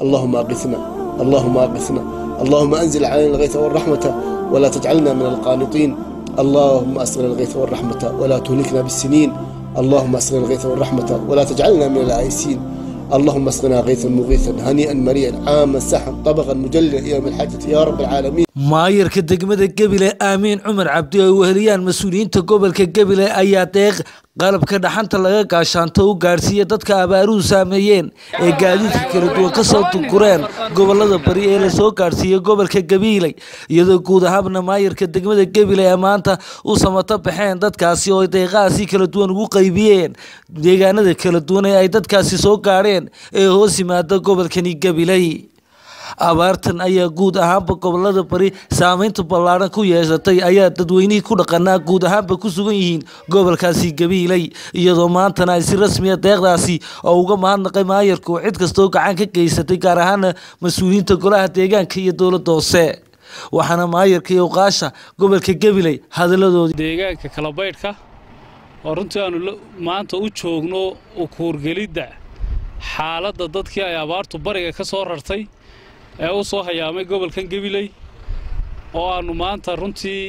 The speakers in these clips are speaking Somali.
اللهم أغثنا اللهم أغثنا اللهم أنزل علينا الغيث والرحمة ولا تجعلنا من القانطين اللهم أسقنا الغيث والرحمة ولا تهلكنا بالسنين اللهم اسقنا الغيث والرحمة ولا تجعلنا من العائسين اللهم اسقنا غيثا مغيثا هنيئا مريئا عاما سحا طبقا مجللا الى يوم الحاجة يا رب العالمين maayarka degmada gebile aamiin cumar cabdi oo ay weheliyaan mas-uuliyiinta gobolka gebile ayaa deeq qalabka dhaxanta laga gaashaanto u gaadhsiiya dadka abaaruhu saameeyeen ee gaadiidka kala duwan kasoo dugureen gobolada bari ee lasoo gaadhsiiyey gobolka gabiiley iyadoo guud ahaanna maayarka degmada gebile ee maanta u samato baxeen dadkaasi oo deeqahaasi kala duwan ugu qaybiyeen deegaanada kala duwan ee ay dadkaasi soo gaadheen ee hoos yimaada gobolkani gabiley abaartan ayaa guud ahaanba gobolada bari saameynta ballaaran ku yeeshatay ayaa dadweynihii ku dhaqanaa guud ahaanba ku sugan yihiin gobolkaasi gabiiley iyadoo maantana ay si rasmiya deeqdaasi oo uga mahadnaqay maayarku cid kastoo gacan ka geysatay gaar ahaana mas-uuliyiinta golaha deegaanka iyo dowladda hoose waxaana maayarka iyo uqaasha gobolka gabiley hadalladoodii deegaanka kalabaydhka oo runtii aanu maanta u joogno ukuurgelidda xaaladda dadkii ay abaartu bariga ka soo rartay ee u soo hayaamay gobolkan gabiley oo aannu maanta runtii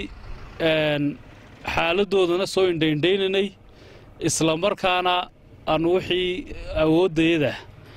xaaladdoodana soo indhaindhaynaynay isla markaana aannu wixii awooddayada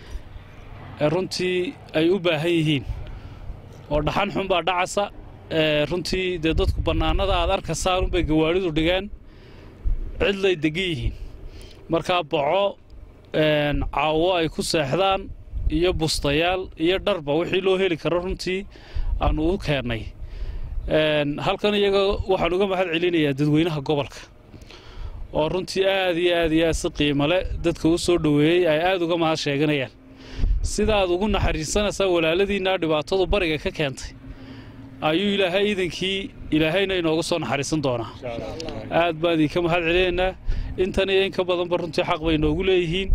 ee runtii ay u baahan yihiin oo dhaxan xun baa dhacasa runtii dee dadku bannaanada aad arkaysaan unbay gawaadhidu dhigeen cidlay degan yihiin markaa boco caawo ay ku seexdaan iyo bustayaal iyo dharba wixii loo heli karo runtii aannu u keennay halkan iyaga waxaan uga mahad celinayaa dadweynaha gobolka oo runtii aad iyo aad iyo aad si qiimale dadka u soo dhoweeyey ay aad uga mahad sheeganayaan sidaaad ugu naxariisanaysaa walaaladiinnaa dhibaatadu bariga ka keentay ayuu ilaahay iidankii ilaahayna inooga soo naxariisan doonaa aad baan idinka mahad celinaynaa intan iyo in ka badanba runtii xaq bay noogu leeyihiin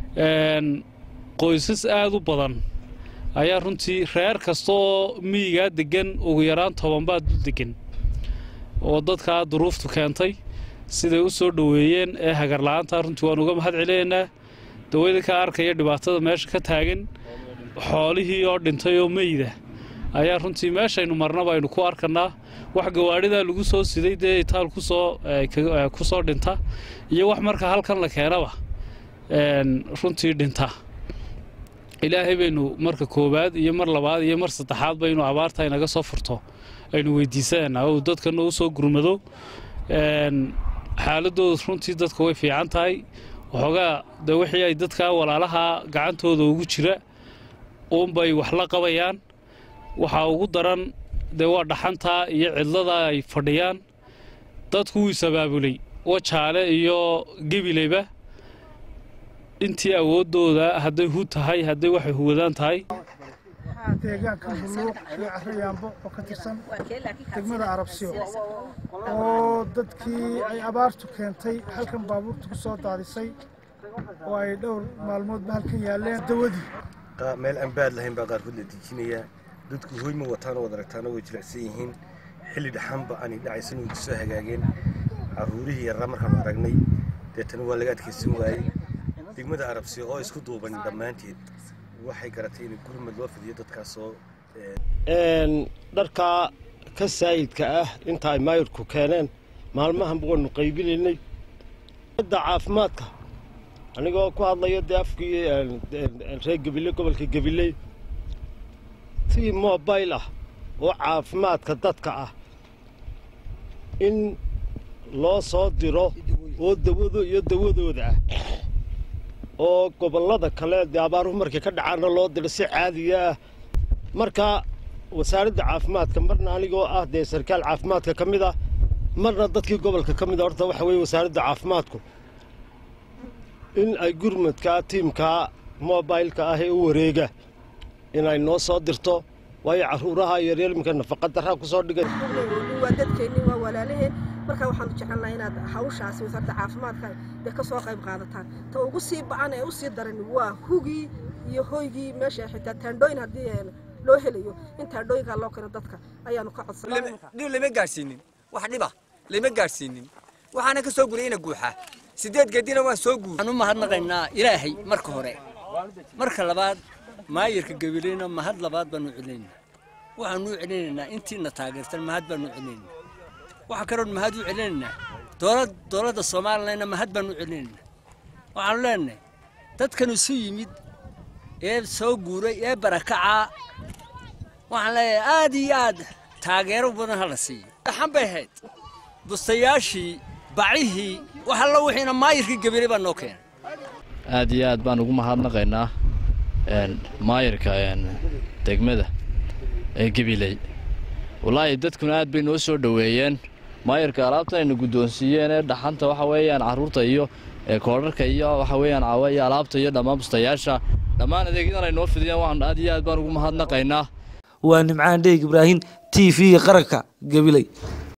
qoysas aad u badan ayaa runtii reer kasta oo miyigaa deggan ugu yaraan tobanbaa dul deggan oo dadkaa duruuftu keentay siday u soo dhoweeyeen ee hagarla'aanta runtii waan uga mahad celinaynaa dawada ka arkaya dhibaatada meesha ka taagan xoolihii oo dhintay oo meyda ayaa runtii meeshaynu marnaba aynu ku arkannaa wax gawaadhidaa lagu soo siday dee itaal kusoo ku soo dhinta iyo wax marka halkan la keenaba runtii dhinta ilaahay baynu marka koowaad iyo mar labaad iyo mar saddexaad baynu abaarta inaga soo furto aynu weydiisanaynaa oo dadkana u soo gurmado xaaladooda runtii dadka way fiican tahay waxoogaa de wixii ay dadka walaalaha gacantooda ugu jira uunbay wax la qabayaan waxaa ugu daran dee waa dhaxantaa iyo cidlada ay fadhiyaan dadku wuu is-abaabulay wajaale iyo gebileyba intii awooddooda hadday hu tahay hadday waxay huwadaan tahay deegaanka buluuq iyo carayaambo oo ka tirsan degmada arabsiyo oo dadkii ay abaartu keentay halkan baabuurta ku soo daadisay oo ay dhowr maalmoodba halkan yaalleen dawadii meel aan baad lahayn baa qaarkood la dejinayaa dadku hoy ma wataan oo wad aragtaana way jilicsan yihiin xilli dhaxanba aanay dhacaysan way kusoo hagaageen carruurihii yarraa markaan aragnay deetana waa laga adkaysan waayey degmada arabsiyo oo isku duuban dhammaanteed waxay garatay in gurmad loo fidiyo dadkaasoo dharkaa ka saayidka ah inta ay maayirku keeneen maalmahanba waanu qaybinaynay da caafimaadka anigoo ku hadlayo dee afkii reer gebile gobolka gabiley tii mobayl ah oo caafimaadka dadka ah in loo soo diro oo dawado iyo dawadooda ah oo gobollada kale dee abaaruhu markay ka dhacaana loo diro si caadiya ah marka wasaaradda caafimaadka marna anigoo ah dee sarkaal caafimaadka ka mid ah marna dadkii gobolka ka mid a horta waxa weeye wasaaradda caafimaadku in ay gurmadka tiimkaa mobaylka ah ee u wareega inay noo soo dirto waayo carruuraha yaryar iminka nafaqadarraa ku soo dhigay waa dadkeenni waa walaalaheen marka waxaanu jecelnaha inaad hawshaasi wasaaradda caafimaadka dee ka soo qayb qaadataan ta ugu sii ba-an ee u sii daran waa hugii iyo hoygii meesha xitaa taandhooyin haddii loo helayo in taandhooyinkaa loo keeno dadka ayaanu ka codsanay dhib lama gaadhsiinin wax dhiba lama gaadhsiinin waxaana ka soo guriyeyna guuxa sideed geedina waan soo guur waxaan u mahadnaqaynaa ilaahay marka hore marka labaad maayirka gabileyna mahad labaad baanu celinaynaa waxaanu u celinaynaa intiina taageertan mahad baanu celinaynaa waxa kaloon mahad u celinaynaa dowladda soomaalilana mahad baanu u celinaynaa waxaanu leenahay dadkan isu yimid ee soo guuray ee barakacaa waxaan leeyahay aad iyo aad taageero badan hala siiyo dhaxan bay ahayd bustayaashii bacihii wax alla wixiina maayirka gabiley baa noo keenay aad iyo aad baan ugu mahadnaqaynaa maayirka degmada ee gabiley wallaahi dadkuna aad bay noo soo dhoweeyeen maayirka alaabta ayna guddoonsiiyeen ee dhaxanta waxa weeyaan carruurta iyo koodharka iyo waxa weeyaan caawa iyo alaabta iyo dhammaan bustayaasha dhammaan adeegyadan ay noo fidiyeen waxaan aad iyo aad baan ugu mahadnaqaynaa waa nimcaan dheeg ibraahim t v qaranka gabiley